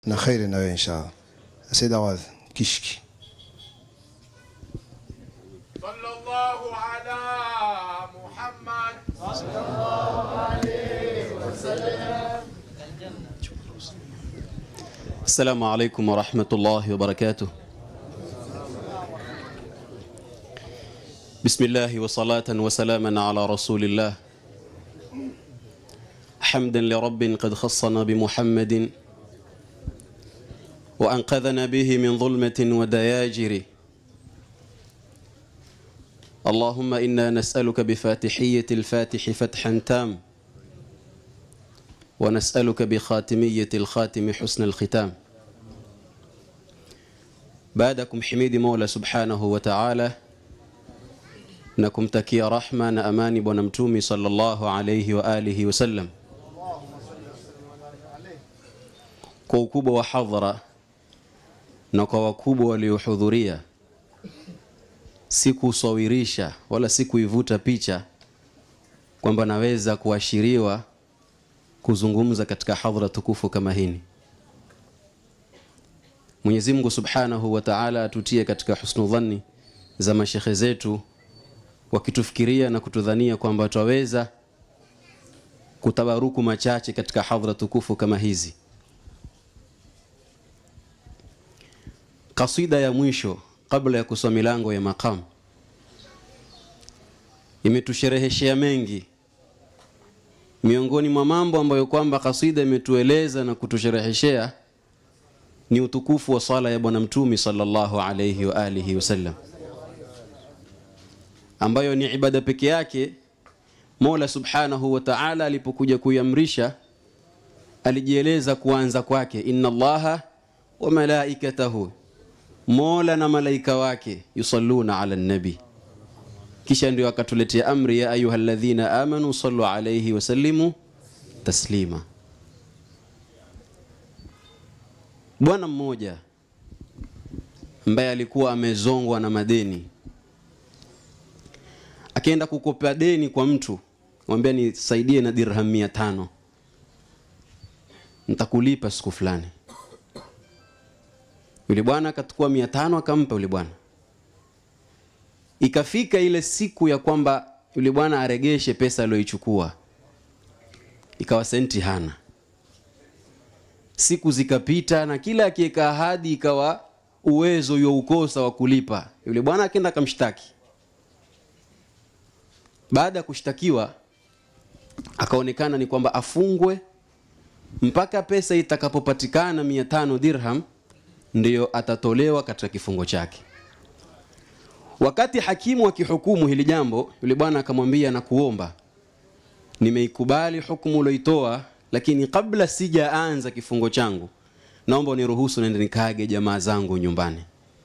na kheri na wewe inshallah. Said Awad Kishki. صلى الله على محمد السلام عليكم ورحمة الله وبركاته بسم الله وصلاة وسلاما على رسول الله حمدا لرب قد خصنا بمحمد وأنقذنا به من ظلمة ودياجر اللهم إنا نسألك بفاتحية الفاتح فتحا تام ونسألك بخاتمية الخاتم حسن الختام بعدكم حميد مولى سبحانه وتعالى na kumtakia rahma na amani bwana mtumi sallallahu alayhi wa alihi wasallam kwa ukubwa wa hadhara na kwa wakubwa waliohudhuria si kusawirisha wala si kuivuta picha kwamba naweza kuashiriwa kuzungumza katika hadhara tukufu kama hini Mwenyezi Mungu Subhanahu wa Ta'ala atutie katika husnu dhanni za mashekhe zetu wakitufikiria na kutudhania kwamba twaweza kutabaruku machache katika hadhara tukufu kama hizi. Kasida ya mwisho kabla ya kusoma milango ya maqam imetushereheshea mengi miongoni mwa mambo ambayo kwamba kasida imetueleza na kutushereheshea ni utukufu wa sala ya bwana mtumi sallallahu alayhi wa alihi wasallam ambayo ni ibada peke yake Mola Subhanahu wa Ta'ala alipokuja kuiamrisha alijieleza kuanza kwake inna Allaha wa malaikatahu Mola na malaika wake yusalluna ala nabi kisha ndio akatuletea amri ya ayyuhalladhina amanu sallu alayhi wa sallimu taslima bwana mmoja ambaye alikuwa amezongwa na madeni akaenda kukopa deni kwa mtu mwambia nisaidie na dirham mia tano nitakulipa siku fulani yule bwana akachukua mia tano akampa yule bwana ikafika ile siku ya kwamba yule bwana aregeshe pesa aliyoichukua ikawa senti hana siku zikapita na kila akiweka ahadi ikawa uwezo youkosa wa kulipa yule bwana akaenda akamshtaki baada ya kushtakiwa akaonekana ni kwamba afungwe mpaka pesa itakapopatikana mia tano dirham ndiyo atatolewa katika kifungo chake wakati hakimu akihukumu hili jambo yule bwana akamwambia na kuomba nimeikubali hukumu ulioitoa lakini kabla sijaanza kifungo changu naomba uniruhusu nende nikaage jamaa zangu nyumbani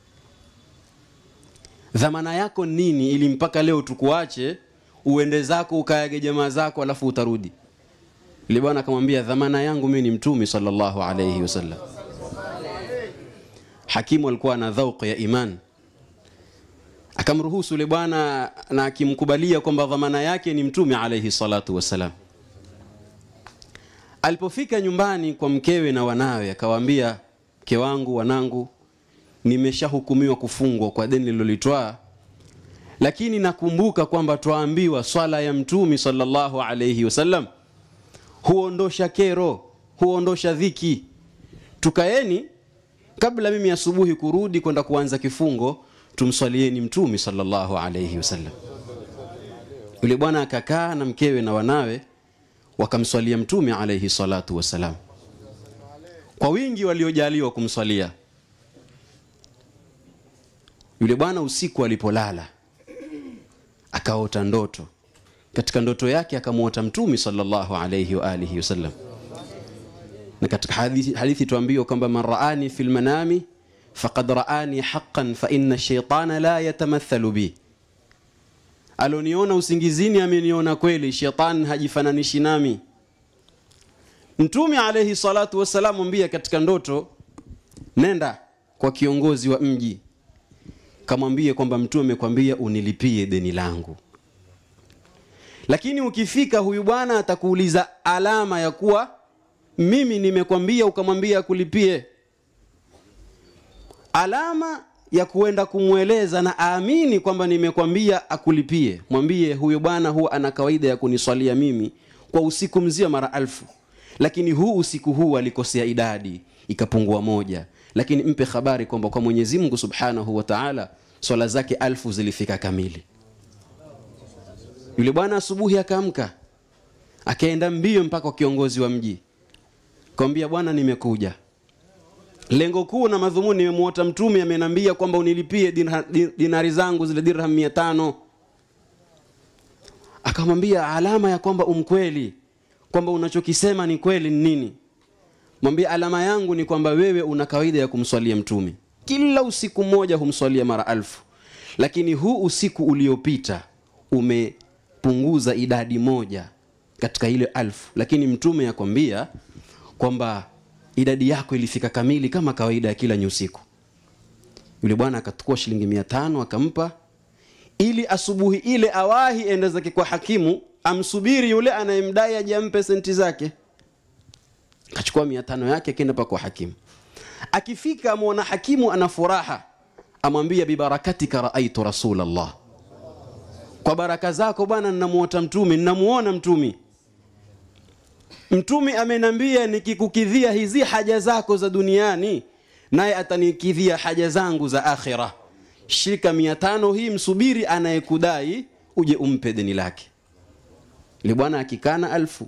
dhamana yako nini ili mpaka leo tukuache uende zako ukaage jamaa zako alafu utarudi yule bwana akamwambia dhamana yangu mimi ni mtumi sallallahu alayhi wasallam hakimu alikuwa na dhauq ya iman akamruhusu yule bwana na akimkubalia kwamba dhamana yake ni mtume alayhi salatu wasalam alipofika nyumbani kwa mkewe na wanawe akawaambia mke wangu wanangu nimeshahukumiwa kufungwa kwa deni lilolitwaa lakini nakumbuka kwamba twaambiwa swala ya mtumi sallallahu alayhi wasallam huondosha kero huondosha dhiki tukaeni kabla mimi asubuhi kurudi kwenda kuanza kifungo tumswalieni mtumi sallallahu alayhi wasallam yule bwana akakaa na mkewe na wanawe wakamswalia mtume alayhi salatu wasalam kwa wingi waliojaliwa kumswalia yule bwana usiku alipolala akaota ndoto katika ndoto yake akamwota mtume sallallahu alayhi wa alihi wasallam na katika hadithi, hadithi tuambiwa kwamba man raani fil manami faqad raani haqqan fa inna shaytana la yatamathalu bi aloniona usingizini ameniona kweli shetani hajifananishi nami mtume alayhi salatu wassalam ambia katika ndoto nenda kwa kiongozi wa mji kamwambie kwamba mtume amekwambia unilipie deni langu lakini ukifika huyu bwana atakuuliza alama ya kuwa mimi nimekwambia ukamwambia akulipie alama ya kuenda kumweleza na aamini kwamba nimekwambia akulipie mwambie huyo bwana huwa ana kawaida ya kuniswalia mimi kwa usiku mzima mara alfu lakini huu usiku huu alikosea idadi ikapungua moja lakini mpe habari kwamba kwa mwenyezi mungu subhanahu wa taala swala zake alfu zilifika kamili yule bwana asubuhi akaamka akaenda mbio mpaka kwa kiongozi wa mji kawambia bwana nimekuja lengo kuu na madhumuni nimemwota mtume amenambia kwamba unilipie dinha- di- dinari zangu zile dirham mia tano akamwambia alama ya kwamba umkweli kwamba unachokisema ni kweli ni nini mwambie alama yangu ni kwamba wewe una kawaida ya kumswalia mtume kila usiku mmoja humswalia mara alfu lakini huu usiku uliopita umepunguza idadi moja katika ile alfu lakini mtume yakwambia kwamba idadi yako ilifika kamili kama kawaida ya kila nyusiku yule bwana akachukua shilingi mia tano akampa ili asubuhi ile awahi ende zake kwa hakimu amsubiri yule anayemdai aje ampe senti zake akachukua mia tano yake akenda pa kwa hakimu akifika amwona hakimu ana furaha amwambia bibarakatika raaitu rasulallah kwa baraka zako bwana ninamuota mtume ninamuona mtumi mtume amenambia nikikukidhia hizi haja zako za duniani naye atanikidhia haja zangu za akhira shika mia tano hii msubiri anayekudai uje umpe deni lake li bwana akikana alfu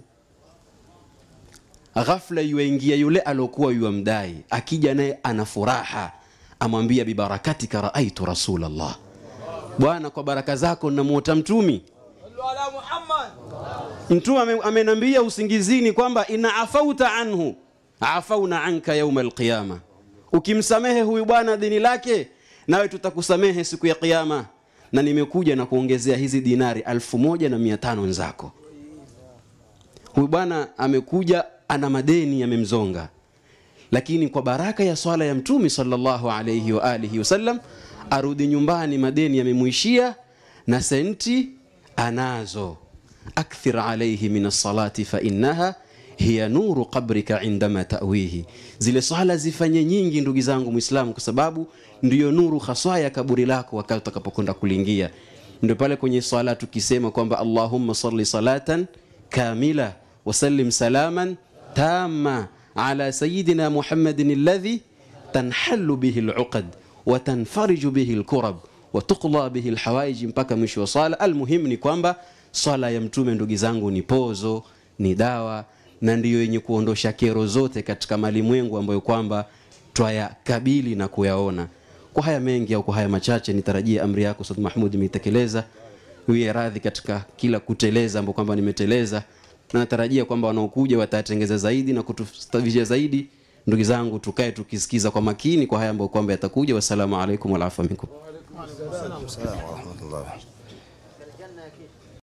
ghafla yuaingia yule aliokuwa yuamdai akija naye ana furaha amwambia bibarakatika raaitu rasulallah bwana kwa baraka zako namuota mtumi صلوا على محمد mtume ame- amenambia usingizini kwamba ina afauta anhu afauna anka yauma alqiyama ukimsamehe huyu bwana dini lake nawe tutakusamehe siku ya kiyama na nimekuja na kuongezea hizi dinari alfu moja na mia tano nzako huyu bwana amekuja ana madeni yamemzonga lakini kwa baraka ya swala ya mtume sallallahu alayhi wa alihi wasallam arudi nyumbani madeni yamemuishia na senti anazo akthir alayhi min alsalati fa innaha hiya nuru qabrika indama tawihi zile swala zifanye nyingi ndugu zangu mwislamu kwa sababu ndiyo nuru haswa ya kaburi lako wakati utakapokwenda kuliingia ndio pale kwenye swala tukisema kwamba allahumma salli salatan kamila wasallim salaman tama ala sayidina muhammadin alladhi tanhalu bihi luqad watanfariju bihi lkurab watuqla bihi lhawaiji mpaka mwisho wa swala almuhimu ni kwamba swala ya mtume ndugu zangu ni pozo ni dawa na ndiyo yenye kuondosha kero zote katika malimwengu ambayo kwamba twayakabili na kuyaona kwa haya mengi au kwa haya machache nitarajia amri yako Ustadh Mahmud imeitekeleza uye radhi katika kila kuteleza ambao kwamba nimeteleza na natarajia kwamba wanaokuja watatengeza zaidi na kutustavisha zaidi ndugu zangu tukae tukisikiza kwa makini kwa haya ambayo kwamba yatakuja wassalamu alaikum walafa minkum Salamu wa rahmatullah.